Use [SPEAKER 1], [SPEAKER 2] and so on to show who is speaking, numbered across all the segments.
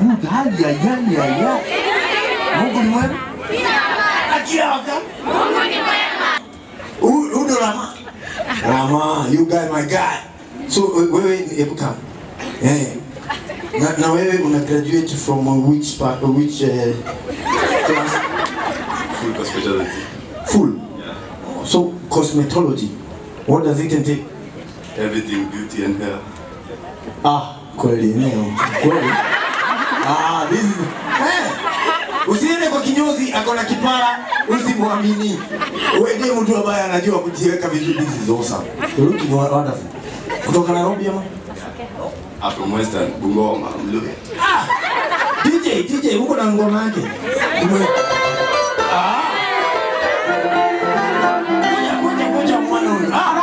[SPEAKER 1] good. Hali ya yani ya ya. Mungu ni mwema. Akila waka. Huyu huyu ndo Rama. Rama, you guy my guy. So we- wewe hebu kama. Eh. Na, na wewe una graduate from uh, which part uh, which uh, class?
[SPEAKER 2] Full kwa specialty.
[SPEAKER 1] Full. So cosmetology. What does it entail?
[SPEAKER 2] Everything beauty and hair.
[SPEAKER 1] Ah, kweli eneo. Kweli. Ah, this is eh. Usiende kwa kinyozi akona kipara, usimwamini. Wewe ndiye mtu ambaye anajua kujiweka vizuri. This is awesome. You're looking wa- wonderful. Kutoka Nairobi ama?
[SPEAKER 2] I'm from Western, Bungoma, Mluya.
[SPEAKER 1] Ah! DJ, DJ, uko na ngoma yake? Ume... Ah! Ngoja, ngoja, ngoja mwana huyu. Ah!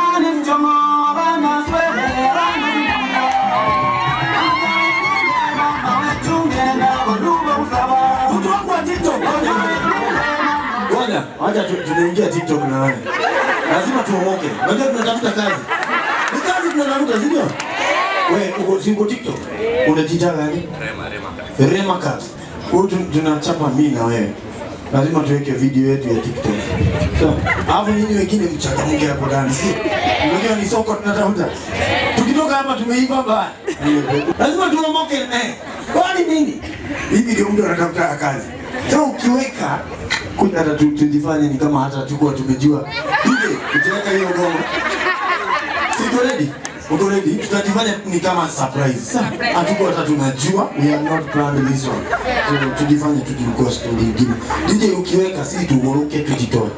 [SPEAKER 1] Mtu wangu wa TikTok, ngoja. Ngoja, acha tu- tunaingia TikTok na wewe. Lazima tuomoke. Unajua tunatafuta kazi. Ni kazi tunatafuta, si ndio? Wewe uko si uko TikTok? Unajiita gani?
[SPEAKER 2] Rema, Rema.
[SPEAKER 1] Rema Cat. Huyu tu- tunachapa mimi na wewe. Lazima tuweke video yetu ya TikTok. So, alafu nyinyi wengine mchangamke hapo ndani. si? Unajua ni soko tunatafuta. Tukitoka hapa tumeiva baya. Lazima tuomoke eh. Kwani nini? Hivi ndio mtu anatafuta kazi. So ukiweka kuja hata tu- tujifanye ni kama hata tukuwa tumejua. Hivi ukiweka hiyo ngoma. Siko ready? Uko ready? Tutajifanya ni kama surprise. Sasa hatuko hata tunajua we are not planned this one. So tujifanye tujikosa story nyingine. DJ ukiweka si tuoroke tujitoe.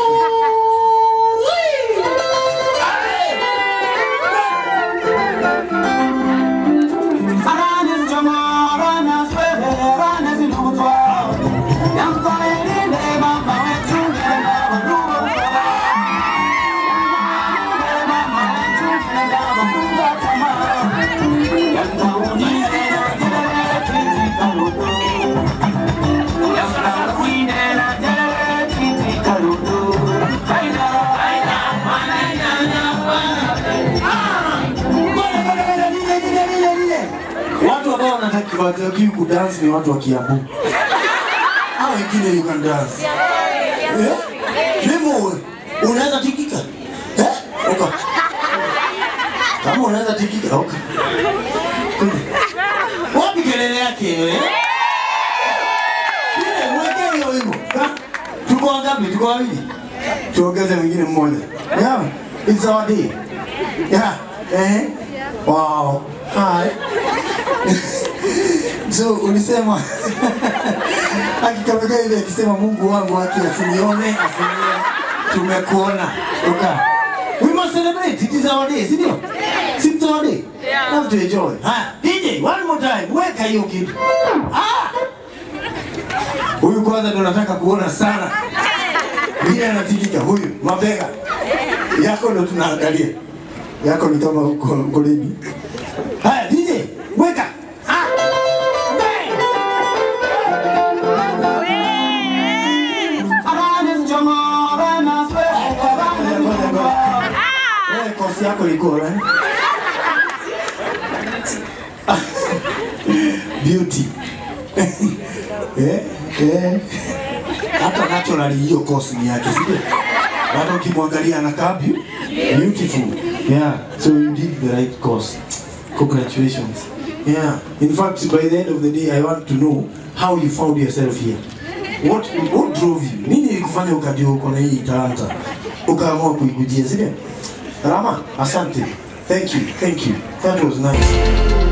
[SPEAKER 1] Watu ambao wanataki watakiwi kudance ni watu wa Kiambu. Hao wengine you can dance. Eh? Nemo unaweza tikika? Eh? Oka. Kama unaweza tikika, oka. Wapi kelele yake wewe? Ile mweke hiyo hivyo. Ha? Tuko wangapi? Tuko wawili. Tuongeze mwingine mmoja. Yeah. It's our day. Yeah. Eh? Wow. Hi. so ulisema akikameka ile akisema Mungu wangu haki asinione asinione tumekuona uka we must celebrate it is our day si ndio si it's our day have to enjoy haya DJ one more time weka hiyo kitu ah huyu kwanza ndo nataka kuona sana vile anatikika huyu mabega yako ndo tunaangalia yako ni kama uko uko ready haya DJ weka ah bang Wewe kosi yako iko eh? Beauty. eh, eh. Hata naturally hiyo kosi ni yake, sio? Hata ukimwangalia anakaa beau- beautiful. Yeah, so you did the right course. Congratulations. Yeah. In fact, by the end of the day, I want to know how you found yourself here. What, what drove you? Nini ilikufanya ukajua uko na hii talanta? Ukaamua kuikujia, sio? Rama, asante. Thank you. Thank you. That was nice.